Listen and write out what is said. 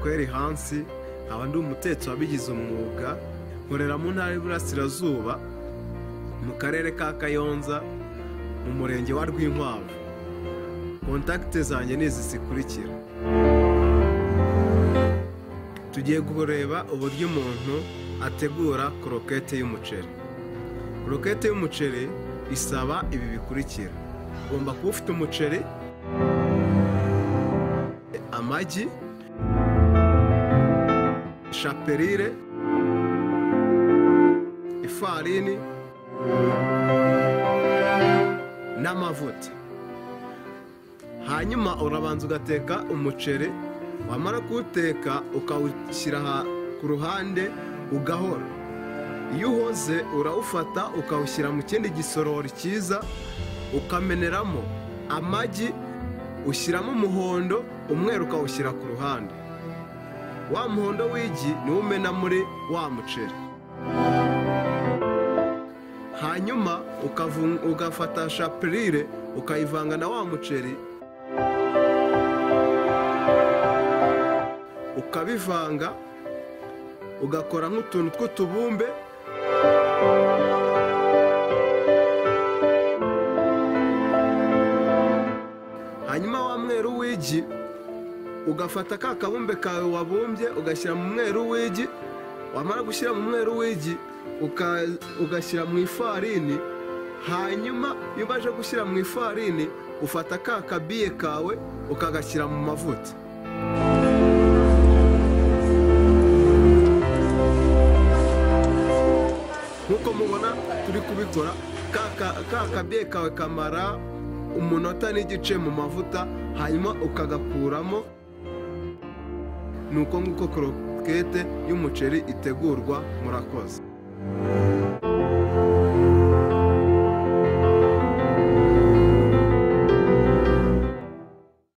uri hansi nkaba ndi umutetsi wabigize umwuga nkorera mu ntara y'iburasirazuba mu karere ka kayonza mu murenge wa rwinkwavu kontakite zanjye ni izi zikurikira tugiye kureba uburyo umuntu ategura korokete y'umuceri korokete y'umuceri isaba ibi bikurikira ugomba kuba ufite umuceri amagi shapelire ifarini n'amavuta hanyuma urabanza ugateka umuceri wamara kuwuteka ukawushyira aha ku ruhande ugahora iyo uhoze urawufata ukawushyira mu kindi gisorori cyiza ukameneramo amagi ushyiramo umuhondo umweru ukawushyira ku ruhande wa muhondo w'igi niwo umena muri wa muceri hanyuma ugafata shapurire ukayivanga na wa muceri ukabivanga ugakora nk'utuntu tw'utubumbe hanyuma wa mweru w'igi ugafata ka kabumbe kawe wabumbye ugashyira mu mweru w'igi wamara gushyira mu mweru w'igi ugashyira mu ifarini hanyuma iyo umaze gushyira mu ifarini ufata ka kabiye kawe ukagashyira mu mavuta nk'uko mubona turi kubikora ka kabiye kawe kamara umunota n'igice mu mavuta hanyuma ukagakuramo ni uko nguko korokete y'umuceri itegurwa murakoze